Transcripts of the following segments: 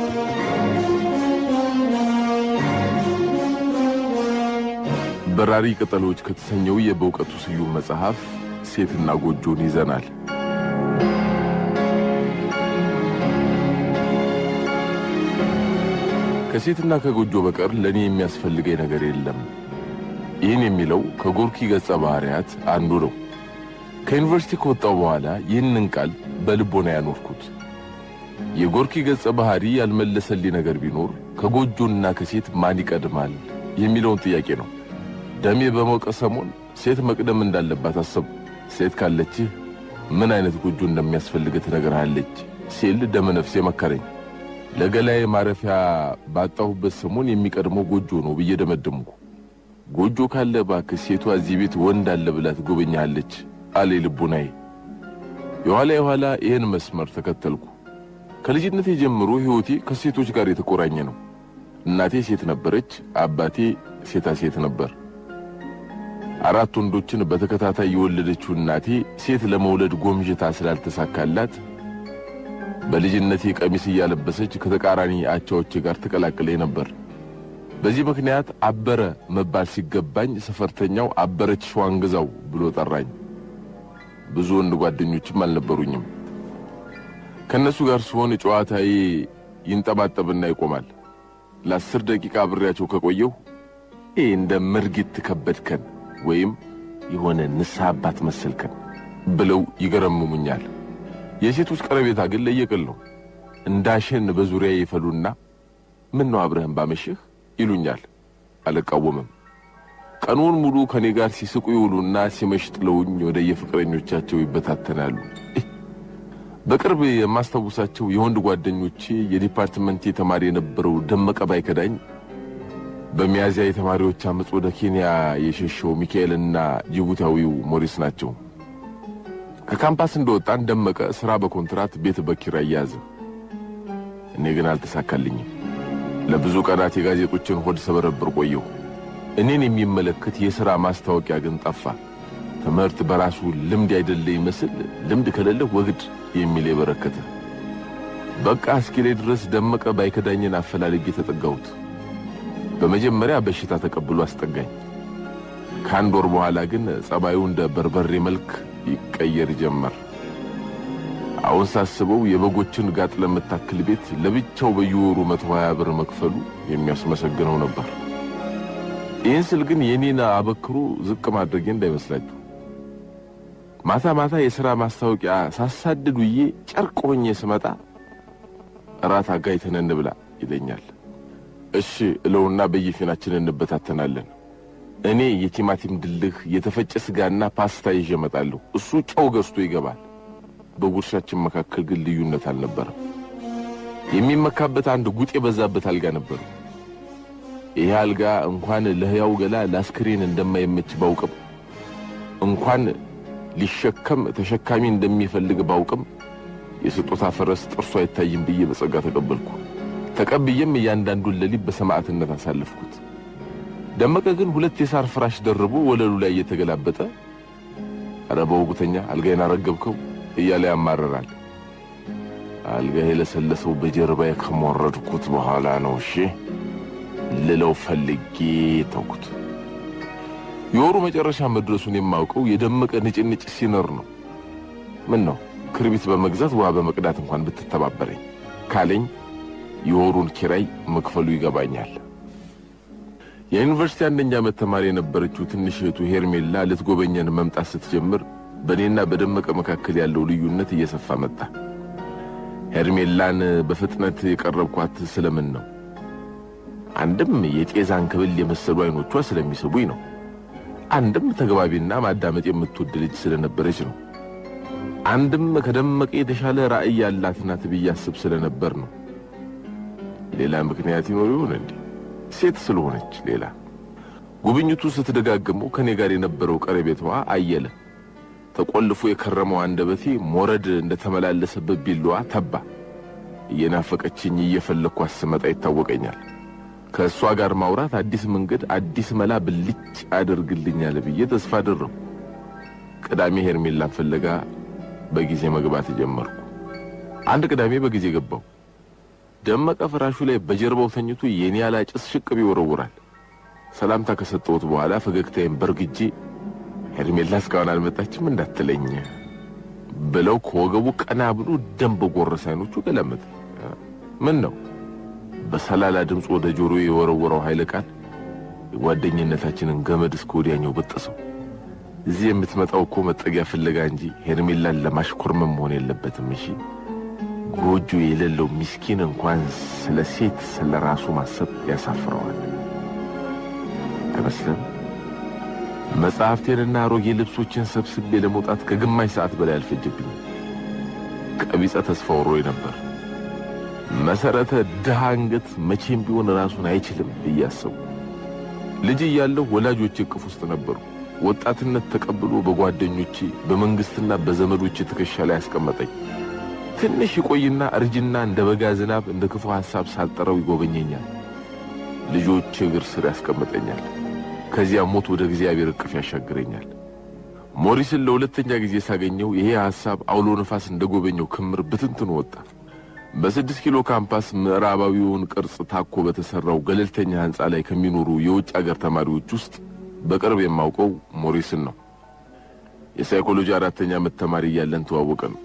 በራሪ ቅጠሎች ከተሰኘው የበእውቀቱ ስዩም መጽሐፍ ሴትና ጎጆን ይዘናል። ከሴትና ከጎጆ በቀር ለእኔ የሚያስፈልገኝ ነገር የለም። ይህን የሚለው ከጎርኪ ገጸ ባህሪያት አንዱ ነው። ከዩኒቨርሲቲ ከወጣው በኋላ ይህንን ቃል በልቦና ያኖርኩት። የጎርኪ ገጸ ባህሪ ያልመለሰልኝ ነገር ቢኖር ከጎጆና ከሴት ማን ይቀድማል የሚለውን ጥያቄ ነው። ደሜ በሞቀ ሰሞን ሴት መቅደም እንዳለባት አሰብ። ሴት ካለችህ ምን አይነት ጎጆ እንደሚያስፈልግህ ትነግርሃለች ሲል ደመ ነፍሴ መከረኝ። ለገላዬ ማረፊያ ባጣሁበት ሰሞን የሚቀድመው ጎጆ ነው ብዬ ደመደምኩ። ጎጆ ካለ እባክህ ሴቷ እዚህ ቤት ወንድ አለ ብላ ትጎበኛለች አለ ልቡናዬ። የኋላ የኋላ ይህን መስመር ተከተልኩ። ከልጅነቴ ጀምሮ ሕይወቴ ከሴቶች ጋር የተቆራኘ ነው። እናቴ ሴት ነበረች፣ አባቴ ሴታ ሴት ነበር። አራት ወንዶችን በተከታታይ የወለደችው እናቴ ሴት ለመውለድ ጎምዥታ ስላልተሳካላት በልጅነቴ ቀሚስ እያለበሰች ከተቃራኒ አቻዎቼ ጋር ተቀላቅለኝ ነበር። በዚህ ምክንያት አበረ መባል ሲገባኝ ሰፈርተኛው አበረች ሸዋንግዛው ብሎ ጠራኝ። ብዙ ወንድ ጓደኞችም አልነበሩኝም። ከእነሱ ጋር ስሆን ጨዋታዬ ይንጠባጠብና ይቆማል። ለአስር ደቂቃ አብሬያቸው ከቆየሁ ይህ እንደ ምርጊት ከበድከን ወይም የሆነ ንስሐ አባት መሰልከን ብለው ይገረምሙኛል። የሴቶች ቀረቤታ ግን ለየቅል ነው። እንዳሸን በዙሪያ ይፈሉና ምን ነው አብረህን ባመሽህ ይሉኛል። አልቃወምም። ቀኑን ሙሉ ከኔ ጋር ሲስቁ ይውሉና ሲመሽ ጥለውኝ ወደ የፍቅረኞቻቸው ይበታተናሉ። በቅርብ የማስታውሳቸው የወንድ ጓደኞቼ የዲፓርትመንቴ ተማሪ የነበረው ደመቀ ባይከዳኝ በሚያዚያ የተማሪዎች አመፅ ወደ ኬንያ የሸሸው ሚካኤልና ጅቡታዊው ሞሪስ ናቸው። ከካምፓስ እንደወጣን ደመቀ ሥራ በኮንትራት ቤት በኪራይ ያዘ። እኔ ግን አልተሳካልኝም። ለብዙ ቀናት የጋዜጦችን ሆድ ሰበረብር ቆየሁ። እኔን የሚመለከት የሥራ ማስታወቂያ ግን ጠፋ። ትምህርት በራሱ ልምድ አይደለ ይመስል ልምድ ከሌለ ወግድ የሚል የበረከተ። በቃ እስኪሌ ድረስ ደመቀ ባይከዳኝን አፈላልጌ ተጠጋሁት። በመጀመሪያ በሽታ ተቀብሎ አስጠጋኝ። ከአንድ ወር በኋላ ግን ጸባዩ እንደ በርበሬ መልክ ይቀየር ጀመር። አሁን ሳስበው የበጎችን ጋጥ ለምታክል ቤት ለብቻው በየወሩ መቶ ሀያ ብር መክፈሉ የሚያስመሰግነው ነበር። ይህን ስል ግን የኔን አበክሮ ዝቅ ማድረጌ እንዳይመስላችሁ። ማታ ማታ የሥራ ማስታወቂያ ሳሳድድ ውዬ ጨርቅ ሆኜ ስመጣ እራት አጋይተን እንብላ ይለኛል። እሺ እለውና በየፊናችን እንበታተናለን። እኔ የቲማቲም ድልህ፣ የተፈጨ ስጋና ፓስታ ይዤ እመጣለሁ። እሱ ጨው ገዝቶ ይገባል። በጉርሻችን መካከል ግን ልዩነት አልነበረም። የሚመካበት አንድ ጉጥ የበዛበት አልጋ ነበር። ይሄ አልጋ እንኳን ለሕያው ገላ ለአስክሬን እንደማይመች ባውቅም እንኳን ሊሸከም ተሸካሚ እንደሚፈልግ ባውቅም የስጦታ ፈረስ ጥርሱ አይታይም ብዬ በጸጋ ተቀበልኩ። ተቀብዬም እያንዳንዱን ሌሊት በሰማዕትነት አሳለፍኩት። ደመቀ ግን ሁለት የሳር ፍራሽ ደርቦ ወለሉ ላይ እየተገላበጠ ኧረ በወጉተኛ አልጋዬን አረገብከው እያለ ያማረራል። አልጋ የለሰለሰው በጀርባዬ ከሞረድኩት በኋላ ነው። እሺ ልለው ፈልጌ ተውኩት። የወሩ መጨረሻ መድረሱን የማውቀው የደመቀ ንጭንጭ ሲኖር ነው። ምን ነው ክርቢት በመግዛት ውሃ በመቅዳት እንኳን ብትተባበረኝ ካለኝ የወሩን ኪራይ መክፈሉ ይገባኛል። የዩኒቨርሲቲ አንደኛ ዓመት ተማሪ የነበረችው ትንሽ እህቱ ሄርሜላ ልትጎበኘን መምጣት ስትጀምር በእኔና በደመቀ መካከል ያለው ልዩነት እየሰፋ መጣ። ሄርሜላን በፍጥነት የቀረብኳት ስለምን ነው? አንድም የጤዛን ክብል የመሰሉ አይኖቿ ስለሚስቡኝ ነው። አንድም ተግባቢና ማዳመጥ የምትወድ ልጅ ስለነበረች ነው። አንድም ከደመቀ የተሻለ ራዕይ ያላት ናት ብዬ አስብ ስለነበር ነው። ሌላ ምክንያት ይኖር ይሆን እንዴ? ሴት ስለሆነች ሌላ። ጉብኝቱ ስትደጋግመው ከኔ ጋር የነበረው ቀረቤታዋ አየለ። ተቆልፎ የከረመው አንደበቴ ሞረድ እንደተመላለሰበት ቢላዋ ተባ። እየናፈቀችኝ እየፈለግኳት ስመጣ ይታወቀኛል። ከእሷ ጋር ማውራት አዲስ መንገድ፣ አዲስ መላ ብልጭ አደርግልኛል ብዬ ተስፋ አደረሁ። ቅዳሜ ሄርሜላን ፍለጋ በጊዜ መግባት ጀመርኩ። አንድ ቅዳሜ በጊዜ ገባሁ። ደመቀ ፍራሹ ላይ በጀርባው ተኝቶ የኒያላ ጭስ ሽቅብ ይወረውራል። ሰላምታ ከሰጠሁት በኋላ ፈገግታዬን በርግጄ ሄርሜላ እስካሁን አልመጣችም እንዳትለኝ ብለው ከወገቡ ቀና ብሎ ደም በጎረሰ አይኖቹ ገለመጠ። ምን ነው በሰላላ ድምፅ ወደ ጆሮ የወረወረው ኃይለ ቃል የጓደኝነታችንን ገመድ እስከ ወዲያኛው በጠሰው። እዚህ የምትመጣው እኮ መጠጊያ ፍለጋ እንጂ ሄርሜላን ለማሽኮርመም መሆን የለበትም። እሺ ጎጆ የሌለው ምስኪን እንኳን ስለ ሴት ስለ ራሱ ማሰብ ያሳፍረዋል። አይመስልም? መጽሐፍቴንና አሮጌ ልብሶችን ሰብስቤ ለመውጣት ከግማሽ ሰዓት በላይ አልፈጀብኝም። ቀቢጸ ተስፋ ወሮኝ ነበር። መሰረተ ድሃ አንገት መቼም ቢሆን ራሱን አይችልም ብዬ አሰቡ። ልጅ እያለሁ ወላጆቼ እቅፍ ውስጥ ነበሩ። ወጣትነት ተቀብሎ በጓደኞቼ በመንግስትና በዘመዶቼ ትከሻ ላይ ያስቀመጠኝ። ትንሽ ይቆይና እርጅና እንደ በጋ ዝናብ እንደ ክፉ ሐሳብ ሳልጠራው ይጎበኘኛል። ልጆቼ እግር ስር ያስቀምጠኛል። ከዚያ ሞት ወደ እግዚአብሔር እቅፍ ያሻግረኛል። ሞሪስን ለሁለተኛ ጊዜ ሳገኘው ይሄ ሐሳብ አውሎ ነፋስ እንደጎበኘው ክምር ብትንትኑ ወጣ። በስድስት ኪሎ ካምፓስ ምዕራባዊውን ቅርጽ ታኮ በተሰራው ገለልተኛ ሕንፃ ላይ ከሚኖሩ የውጭ አገር ተማሪዎች ውስጥ በቅርብ የማውቀው ሞሪስን ነው። የሳይኮሎጂ አራተኛ ዓመት ተማሪ እያለን ተዋወቀ ነው።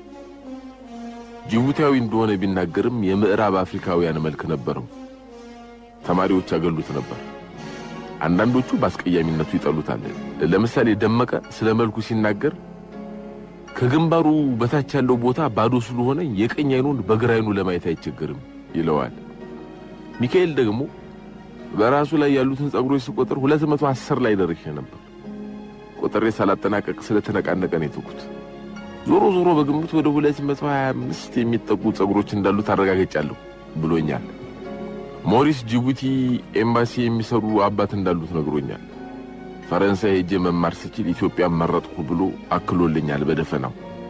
ጅቡቲያዊ እንደሆነ ቢናገርም የምዕራብ አፍሪካውያን መልክ ነበረው። ተማሪዎች ያገሉት ነበር። አንዳንዶቹ በአስቀያሚነቱ ይጠሉታል። ለምሳሌ ደመቀ ስለ መልኩ ሲናገር ከግንባሩ በታች ያለው ቦታ ባዶ ስለሆነ የቀኝ አይኑን በግራ አይኑ ለማየት አይቸገርም ይለዋል። ሚካኤል ደግሞ በራሱ ላይ ያሉትን ጸጉሮች ስቆጥር ሁለት መቶ አስር ላይ ደርሼ ነበር። ቆጥሬ ሳላጠናቀቅ ስለተነቃነቀ ነው የተውኩት። ዞሮ ዞሮ በግምት ወደ ሁለት መቶ ሀያ አምስት የሚጠጉ ጸጉሮች እንዳሉት አረጋግጫለሁ ብሎኛል። ሞሪስ ጅቡቲ ኤምባሲ የሚሰሩ አባት እንዳሉት ነግሮኛል። ፈረንሳይ ሄጄ መማር ስችል ኢትዮጵያን መረጥኩ ብሎ አክሎልኛል በደፈናው።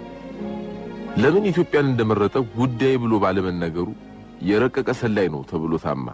ለምን ኢትዮጵያን እንደመረጠ ጉዳይ ብሎ ባለመናገሩ የረቀቀ ሰላይ ነው ተብሎ ታማ።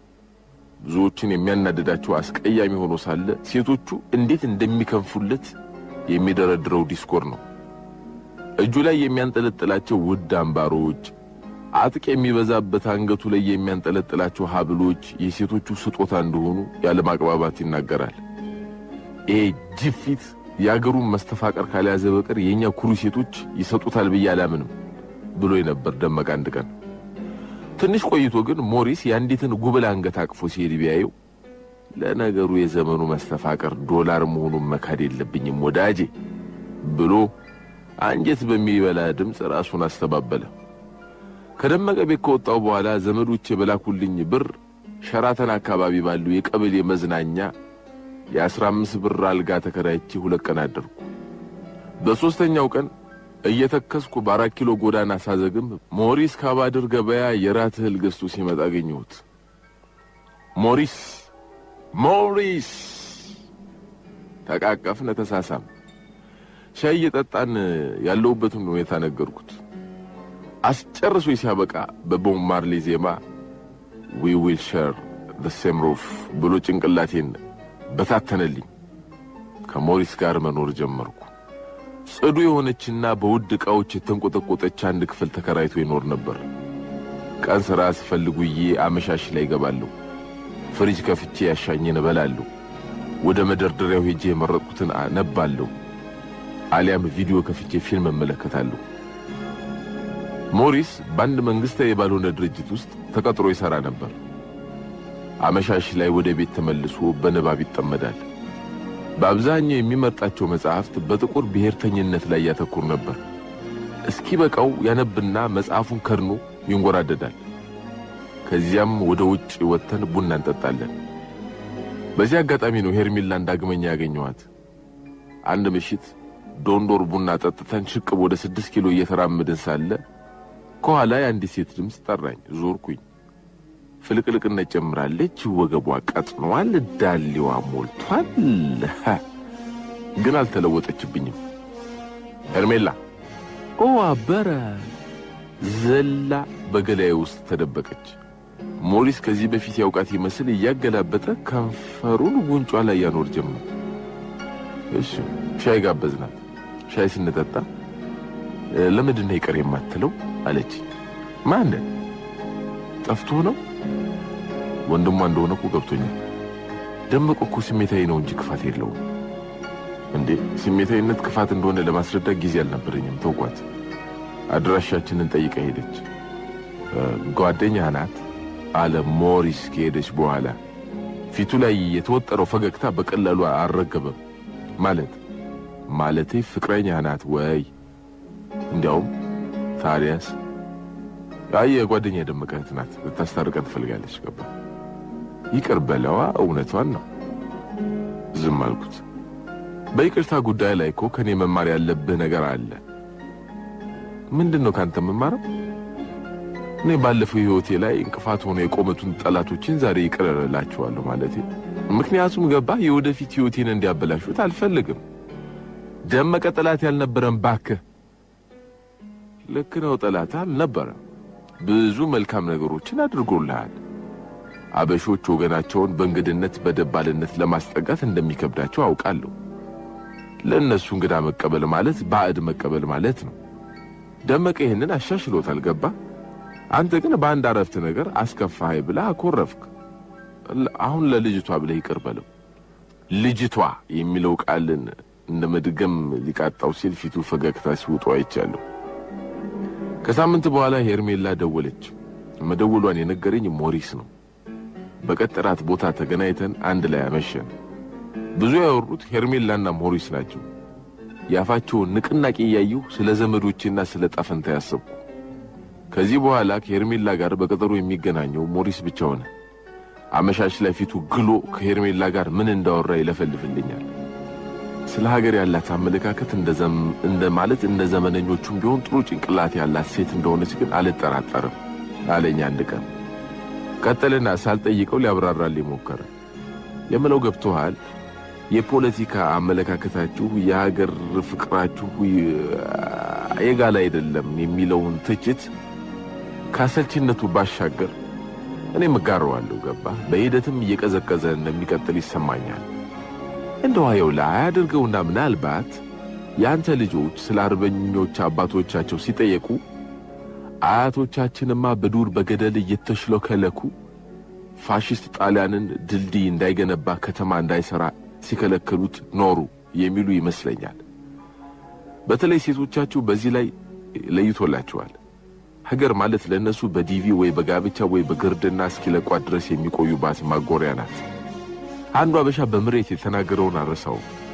ብዙዎችን የሚያናድዳቸው አስቀያሚ ሆኖ ሳለ ሴቶቹ እንዴት እንደሚከንፉለት የሚደረድረው ዲስኮር ነው። እጁ ላይ የሚያንጠለጥላቸው ውድ አምባሮች፣ አጥቅ የሚበዛበት አንገቱ ላይ የሚያንጠለጥላቸው ሀብሎች የሴቶቹ ስጦታ እንደሆኑ ያለማቅባባት ይናገራል። ይሄ ጅፊት የአገሩን መስተፋቀር ካልያዘ በቀር የእኛ ኩሩ ሴቶች ይሰጡታል ብዬ አላምንም ብሎ ነበር ደመቀ አንድ ቀን። ትንሽ ቆይቶ ግን ሞሪስ የአንዲትን ጉብል አንገት አቅፎ ሲሄድ ቢያየው ለነገሩ የዘመኑ መስተፋቀር ዶላር መሆኑን መካድ የለብኝም ወዳጄ ብሎ አንጀት በሚበላ ድምፅ ራሱን አስተባበለ። ከደመቀ ቤት ከወጣው በኋላ ዘመዶቼ በላኩልኝ ብር ሸራተን አካባቢ ባለው የቀበሌ መዝናኛ የአስራ አምስት ብር አልጋ ተከራይቼ ሁለት ቀን አደርኩ። በሦስተኛው ቀን እየተከስኩ በአራት ኪሎ ጎዳና ሳዘግም ሞሪስ ካባድር ገበያ የራት እህል ገዝቶ ሲመጣ አገኘሁት። ሞሪስ ሞሪስ ተቃቀፍን፣ ተሳሳም። ሻይ እየጠጣን ያለሁበትን ሁኔታ ነገርኩት። አስጨርሶ ሲያበቃ በቦብ ማርሌ ዜማ ዊ ዊል ሼር ዘ ሴም ሩፍ ብሎ ጭንቅላቴን በታተነልኝ። ከሞሪስ ጋር መኖር ጀመርኩ። ጽዱ የሆነችና በውድ ዕቃዎች የተንቆጠቆጠች አንድ ክፍል ተከራይቶ ይኖር ነበር። ቀን ሥራ ስፈልጉዬ አመሻሽ ላይ እገባለሁ። ፍሪጅ ከፍቼ ያሻኝን እበላለሁ። ወደ መደርደሪያው ሄጄ የመረጥኩትን አነባለሁ። አሊያም ቪዲዮ ከፍቼ ፊልም እመለከታለሁ። ሞሪስ በአንድ መንግሥታዊ ባልሆነ ድርጅት ውስጥ ተቀጥሮ ይሠራ ነበር። አመሻሽ ላይ ወደ ቤት ተመልሶ በንባብ ይጠመዳል። በአብዛኛው የሚመርጣቸው መጽሐፍት በጥቁር ብሔርተኝነት ላይ ያተኩር ነበር። እስኪ በቃው ያነብና መጽሐፉን ከድኖ ይንጎራደዳል። ከዚያም ወደ ውጭ ወጥተን ቡና እንጠጣለን። በዚህ አጋጣሚ ነው ሄርሜላን ዳግመኛ ያገኘኋት። አንድ ምሽት ዶንዶር ቡና ጠጥተን ሽቅብ ወደ ስድስት ኪሎ እየተራመድን ሳለ ከኋላ የአንዲት ሴት ድምፅ ጠራኝ። ዞርኩኝ። ፍልቅልቅነት ጨምራለች። ወገቧ ቀጥኗል፣ ዳሌዋ ሞልቷል። ግን አልተለወጠችብኝም። ሄርሜላ ኦ አበረ ዘላ በገላዬ ውስጥ ተደበቀች። ሞሪስ ከዚህ በፊት ያውቃት ይመስል እያገላበጠ ከንፈሩን ጉንጯ ላይ ያኖር ጀመር። እሺ ሻይ ጋበዝናት። ሻይ ስንጠጣ ለምንድን ነው ይቀር የማትለው አለች። ማንን? ጠፍቶ ነው? ወንድሟ እንደሆነ እኮ ገብቶኛል። ደመቀ እኮ ስሜታዊ ነው እንጂ ክፋት የለውም። እንዴ ስሜታዊነት ክፋት እንደሆነ ለማስረዳት ጊዜ አልነበረኝም። ተውኳት። አድራሻችንን ጠይቃ ሄደች። ጓደኛ ናት አለ ሞሪስ ከሄደች በኋላ። ፊቱ ላይ የተወጠረው ፈገግታ በቀላሉ አልረገበም። ማለት ማለቴ ፍቅረኛ ናት ወይ? እንዲያውም ታዲያስ? አይ የጓደኛ የደመቀ እህት ናት። ልታስታርቀን ትፈልጋለች። ገባ። ይቅር በለዋ፣ እውነቷን ነው። ዝም አልኩት። በይቅርታ ጉዳይ ላይ እኮ ከኔ መማር ያለብህ ነገር አለ። ምንድን ነው ካንተ መማረው? እኔ ባለፈው ሕይወቴ ላይ እንቅፋት ሆኖ የቆመቱን ጠላቶችን ዛሬ ይቅር እላቸዋለሁ ማለቴ። ምክንያቱም ገባ የወደፊት ሕይወቴን እንዲያበላሹት አልፈልግም። ደመቀ ጠላት ያልነበረን ባክህ። ልክ ነው፣ ጠላት አልነበረም። ብዙ መልካም ነገሮችን አድርጎልሃል። አበሾች ወገናቸውን በእንግድነት በደባልነት ለማስጠጋት እንደሚከብዳቸው አውቃለሁ። ለእነሱ እንግዳ መቀበል ማለት ባዕድ መቀበል ማለት ነው። ደመቀ ይህንን አሻሽሎታል። ገባ አንተ ግን በአንድ አረፍት ነገር አስከፋኸኝ ብለህ አኮረፍክ። አሁን ለልጅቷ ብለህ ይቅር በለው። ልጅቷ የሚለው ቃልን እንደ መድገም ሊቃጣው ሲል ፊቱ ፈገግታ ሲውጡ አይቻለሁ። ከሳምንት በኋላ ሄርሜላ ደወለች። መደወሏን የነገረኝ ሞሪስ ነው። በቀጠራት ቦታ ተገናኝተን አንድ ላይ አመሸን። ብዙ ያወሩት ሄርሜላና ሞሪስ ናቸው። የአፋቸውን ንቅናቄ እያየሁ ስለ ዘመዶቼና ስለ ጣፈንታ ያሰብኩ። ከዚህ በኋላ ከሄርሜላ ጋር በቀጠሮ የሚገናኘው ሞሪስ ብቻ ሆነ። አመሻሽ ላይ ፊቱ ግሎ ከሄርሜላ ጋር ምን እንዳወራ ይለፈልፍልኛል። ስለ ሀገር ያላት አመለካከት እንደ ማለት እንደ ዘመነኞቹም ቢሆን ጥሩ ጭንቅላት ያላት ሴት እንደሆነች ግን አልጠራጠርም አለኝ አንድ ቀን። ቀጠልና ሳልጠይቀው ሊያብራራልኝ ሞከረ። የምለው ገብቶሃል? የፖለቲካ አመለካከታችሁ የሀገር ፍቅራችሁ የጋላ አይደለም የሚለውን ትችት ከአሰልችነቱ ባሻገር እኔም እጋረዋለሁ። ገባ በሂደትም እየቀዘቀዘ እንደሚቀጥል ይሰማኛል። እንደው አየው ላይ አያድርገውና ምናልባት የአንተ ልጆች ስለ አርበኞች አባቶቻቸው ሲጠየቁ አያቶቻችንማ በዱር በገደል እየተሽለከለኩ ፋሽስት ጣሊያንን ድልድይ እንዳይገነባ ከተማ እንዳይሰራ ሲከለክሉት ኖሩ የሚሉ ይመስለኛል። በተለይ ሴቶቻችሁ በዚህ ላይ ለይቶላቸዋል። ሀገር ማለት ለእነሱ በዲቪ ወይ በጋብቻ ወይ በግርድና እስኪለቋት ድረስ የሚቆዩባት ማጎሪያ ናት። አንዱ አበሻ በምሬት የተናገረውን አረሳው።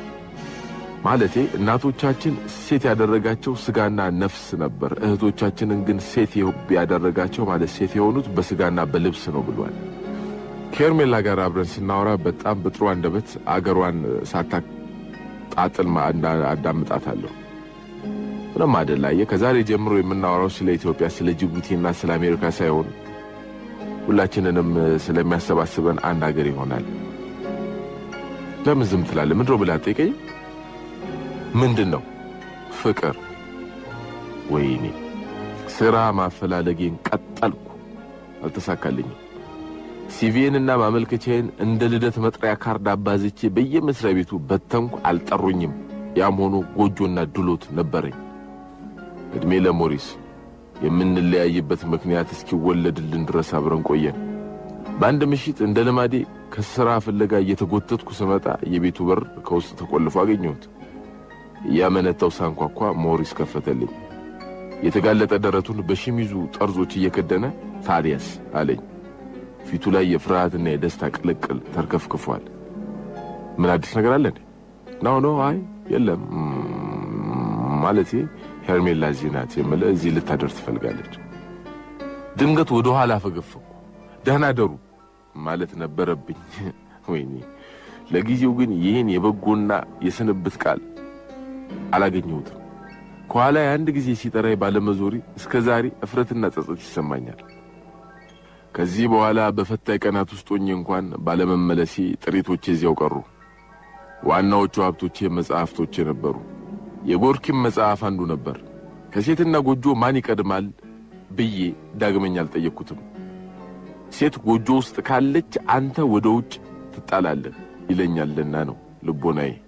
ማለቴ እናቶቻችን ሴት ያደረጋቸው ስጋና ነፍስ ነበር። እህቶቻችንን ግን ሴት ያደረጋቸው ማለት ሴት የሆኑት በስጋና በልብስ ነው ብሏል። ከሄርሜላ ጋር አብረን ስናወራ በጣም በጥሩ አንደበት አገሯን ሳታጣጥል አዳምጣታለሁ። ምንም አደላየ። ከዛሬ ጀምሮ የምናወራው ስለ ኢትዮጵያ፣ ስለ ጅቡቲና ስለ አሜሪካ ሳይሆን ሁላችንንም ስለሚያሰባስበን አንድ ሀገር ይሆናል። ለምን ዝም ትላለህ? ምንድን ነው ብላ ጠይቀኝ። ምንድን ነው? ፍቅር። ወይኔ ስራ ማፈላለጌን ቀጠልኩ፣ አልተሳካልኝም። ሲቪዬንና ማመልከቻዬን እንደ ልደት መጥሪያ ካርድ አባዝቼ በየመስሪያ ቤቱ በተንኩ፣ አልጠሩኝም። ያም ሆኖ ጎጆና ድሎት ነበረኝ። ዕድሜ ለሞሪስ የምንለያይበት ምክንያት እስኪወለድልን ድረስ አብረን ቆየን። በአንድ ምሽት እንደ ልማዴ ከሥራ ፍለጋ እየተጎተትኩ ስመጣ የቤቱ በር ከውስጥ ተቆልፎ አገኘሁት። እያመነታው ሳንኳኳ ሞሪስ ከፈተልኝ። የተጋለጠ ደረቱን በሸሚዙ ጠርዞች እየከደነ ታዲያስ አለኝ። ፊቱ ላይ የፍርሃትና የደስታ ቅልቅል ተርከፍክፏል። ምን አዲስ ነገር አለ እንዴ? ነው ነው፣ አይ የለም ማለቴ ሄርሜላ እዚህ ናት የምልህ እዚህ ልታደር ትፈልጋለች። ድንገት ወደ ኋላ ፈገፈኩ። ደህና ደሩ ማለት ነበረብኝ። ወይኔ ለጊዜው ግን ይህን የበጎና የስንብት ቃል አላገኘሁትም። ከኋላ የአንድ ጊዜ ሲጠራኝ ባለመዞሪ እስከ ዛሬ እፍረትና ጸጸት ይሰማኛል። ከዚህ በኋላ በፈታኝ ቀናት ውስጥ ሆኜ እንኳን ባለመመለሴ ጥሪቶቼ እዚያው ቀሩ። ዋናዎቹ ሀብቶቼ መጽሐፍቶቼ ነበሩ። የጎርኪም መጽሐፍ አንዱ ነበር። ከሴትና ጎጆ ማን ይቀድማል ብዬ ዳግመኛ አልጠየቅኩትም። ሴት ጎጆ ውስጥ ካለች አንተ ወደ ውጭ ትጣላለህ ይለኛልና ነው ልቦናዬ።